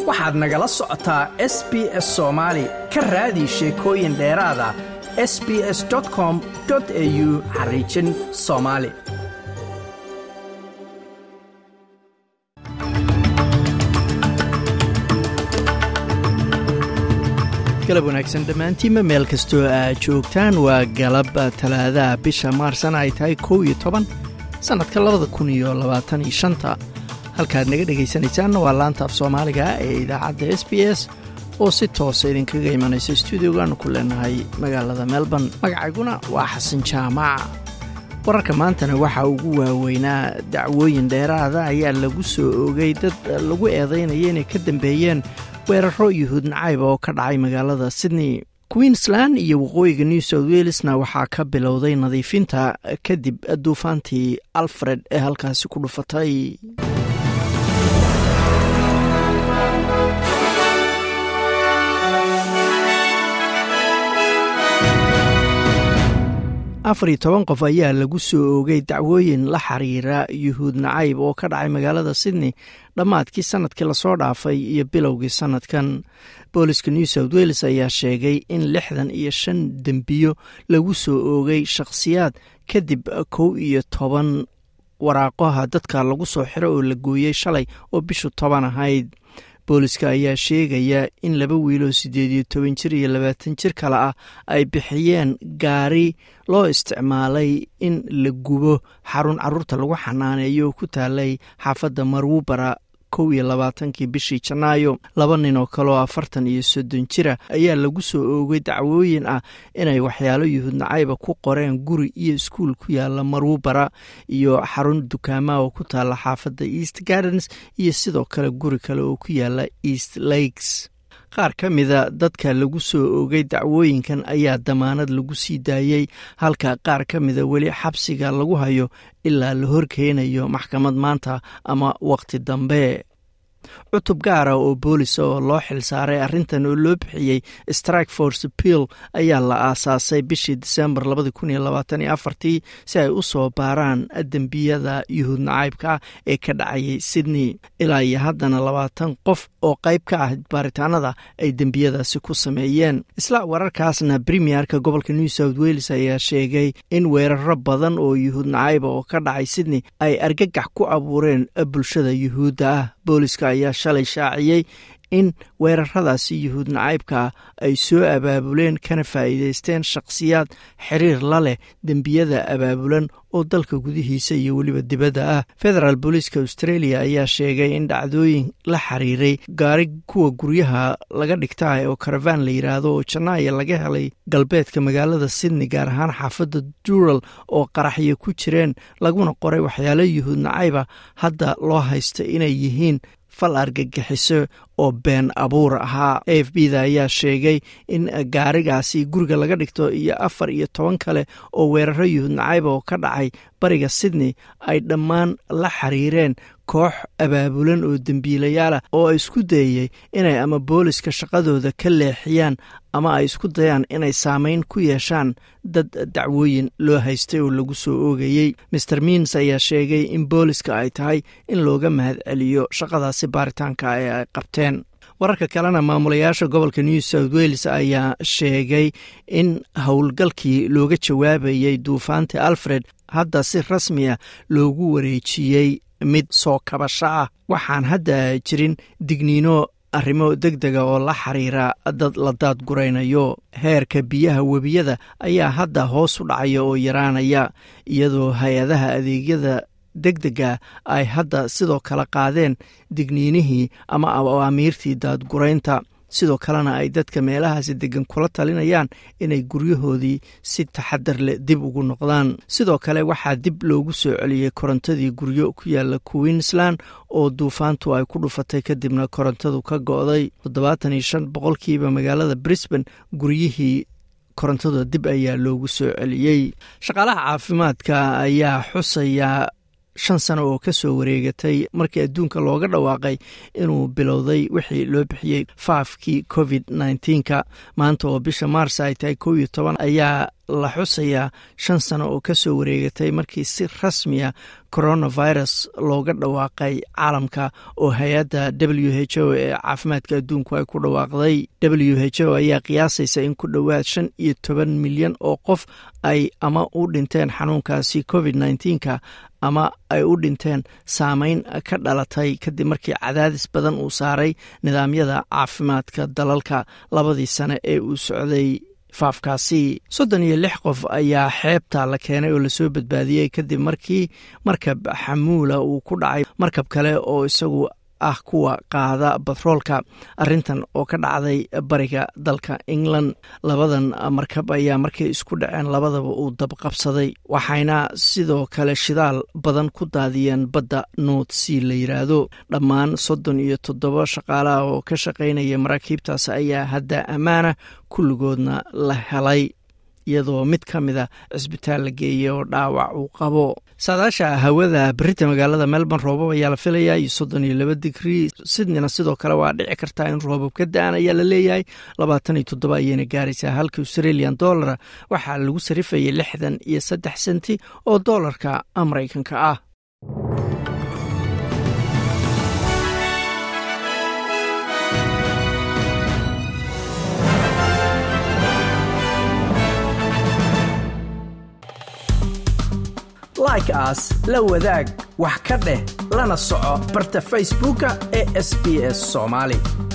waxaad nagala socotaa s b s soomaali ka raadi sheekooyin dheeraada s b s com au xariijin soomaali galab wanaagsan dhammaantiinma meel kastoo aad joogtaan waa galab talaadaha bisha maarsana ay tahay kow iyo toban sannadka labada kun iyo labaatan iyo shanta halkaad naga dhegaysanaysaanna waa laanta af soomaaliga ee idaacadda s b s oo si toosa idinkaga imanaysa stuudiogaanu ku leenahay magaalada melbourne magacayguna waa xasan jaamac wararka maantana waxaa ugu waaweynaa dacwooyin dheeraada ayaa lagu soo oogay dad lagu eedaynaya inay ka dambeeyeen weeraro yuhuud nacayb oo ka dhacay magaalada sydney queensland iyo waqooyiga new south welesna waxaa ka bilowday nadiifinta kadib duufaantii alfred ee halkaasi ku dhufatay afar iyo toban qof ayaa lagu soo oogay dacwooyin la xiriira yuhuud nacayb oo ka dhacay magaalada sydney dhammaadkii sanadkii lasoo dhaafay iyo bilowgii sanadkan booliska new south wales ayaa sheegay in lixdan iyo shan dembiyo lagu soo oogay shakhsiyaad kadib kow iyo toban waraaqaha dadka lagu soo xiro oo la gooyey shalay oo bishu toban ahayd booliska ayaa sheegaya in laba wiiloo siddeed iyo toban jir iyo labaatan jir kale ah ay bixiyeen gaari loo isticmaalay in la gubo xarun caruurta lagu xanaaneeyo ku taalay xaafadda marwubara kow iyo labaatankii bishii janaayo laba nin oo kaleoo afartan iyo soddon jira ayaa lagu soo oogay dacwooyin ah inay waxyaalo yuhuud nacayba ku qoreen guri iyo iskuul ku yaala marwubara iyo xarun dukaamaha oo ku taala xaafadda east gardens iyo sidoo kale guri kale oo ku yaala east lakes qaar ka mida dadka lagu soo oogay dacwooyinkan ayaa damaanad lagu sii daayey halka qaar ka mida weli xabsiga lagu hayo ilaa la horkeenayo maxkamad maanta ama waqti dambe cutub gaara oo boolisa oo loo xilsaaray arrintan oo loo bixiyey strike force pill ayaa la aasaasay bishii disembar labadi kun iyo labaatan iyo afartii si ay u soo baaraan dembiyada yuhuud nacaybka ee ka dhacayay sydney ilaa iyo haddana labaatan qof oo qayb ka ah baaritaanada ay dembiyadaasi ku sameeyeen isla wararkaasna premierka gobolka new south wales ayaa sheegay in weeraro badan oo yuhuud nacayba oo ka dhacay sydney ay argagax ku abuureen bulshada yuhuudda ah booliska ayaa shalay shaaciyey in weeraradaasi yuhuud nacaybka ay soo abaabuleen kana faa'iidaysteen shakhsiyaad xiriir la leh dembiyada abaabulan oo dalka gudihiisa iyo weliba dibadda ah federaal booliiska australia ayaa sheegay in dhacdooyin la xiriiray gaari kuwa guryaha laga dhigtaah oo karavaan la yidhaahdo oo jannaaya laga helay galbeedka magaalada sydney gaar ahaan xaafadda dural oo qaraxyo ku jireen laguna qoray waxyaalo yuhuud nacayba hadda loo haysta inay yihiin fal argagixiso oo been abuur ahaa a f b da ayaa sheegay in gaarigaasi guriga laga dhigto iyo afar iyo toban kale oo weeraro yuhuud nacayba oo ka dhacay bariga sydney ay dhammaan la xiriireen koox abaabulan oo dembiilayaalah oo isku dayey inay ama booliska shaqadooda ka leexiyaan ama ay isku dayaan inay saameyn ku yeeshaan dad dacwooyin loo haystay oo lagu soo oogayey master miins ayaa sheegay in booliska ay tahay in looga mahad celiyo shaqadaasi baaritaanka ee ay qabteen wararka kalena maamulayaasha gobolka new south wales ayaa sheegay in howlgalkii looga jawaabayey duufaantii alfred hadda si rasmiya loogu wareejiyey mid soo kabasho ah waxaan hadda jirin digniino arrimo deg dega oo la xiriira dad la daadguraynayo heerka biyaha webiyada ayaa hadda hoos u dhacaya oo yaraanaya iyadoo hay-adaha adeegyada deg dega ay hadda sidoo kale qaadeen digniinihii ama awaamiirtii daadguraynta sidoo kalena ay dadka meelahaasi degan kula talinayaan inay guryahoodii si taxadar leh dib ugu noqdaan sidoo kale waxaa dib loogu soo celiyey korontadii guryo ku yaala queensland oo duufaantu ay ku dhufatay kadibna korontadu ka go'day toddobaatan iyo shan boqolkiiba magaalada brisbane guryihii korontada dib ayaa loogu soo celiyey shaqaalaha caafimaadka ayaa xusaya shan sano oo ka soo wareegatay markii adduunka looga dhawaaqay inuu bilowday wixii loo bixiyey faafkii covid nneteen-ka maanta oo bisha maars ay tahay kow iyo toban ayaa la xusayaa shan sano oo ka soo wareegatay markii si rasmiya coronavirus looga dhawaaqay caalamka oo hay-adda w h o ee caafimaadka adduunku ay ku dhawaaqday w h o ayaa qiyaasaysa in ku dhowaad shan iyo toban milyan oo qof ay ama u dhinteen xanuunkaasi covid nneteen-ka ama ay u dhinteen saameyn ka dhalatay kadib markii cadaadis badan uu saaray nidaamyada caafimaadka dalalka labadii sane ee uu socday faafkaasi soddon iyo lix qof ayaa xeebta la keenay oo lasoo badbaadiyey kadib markii markab xamuula uu ku dhacay markab kale oo isagu ah kuwa qaada batroolka arintan oo ka dhacday bariga dalka england labadan markab ayaa markay isku dhaceen labadaba uu dabqabsaday waxayna sidoo kale shidaal badan ku daadiyeen badda north sea la yiraahdo dhammaan soddon iyo toddoba shaqaalaha oo ka shaqaynaya maraakiibtaas ayaa hadda ammaana kulligoodna la helay iyadoo mid ka mida cisbitaal la geeyay oo dhaawac uu qabo saadaasha hawada berita magaalada melbourne roobab ayaa la filayaa iyo soddon iyo laba digrii sydneyna sidoo kale waa dhici kartaa in roobab ka da-an ayaa la leeyahay labaatan iyo toddoba ayayna gaaraysaa halka australian dollara waxaa lagu sarifayay lixdan iyo saddex senti oo doolarka maraykanka ah like aas la wadaag wax ka dheh lana soco barta facebooka ee sb s somaali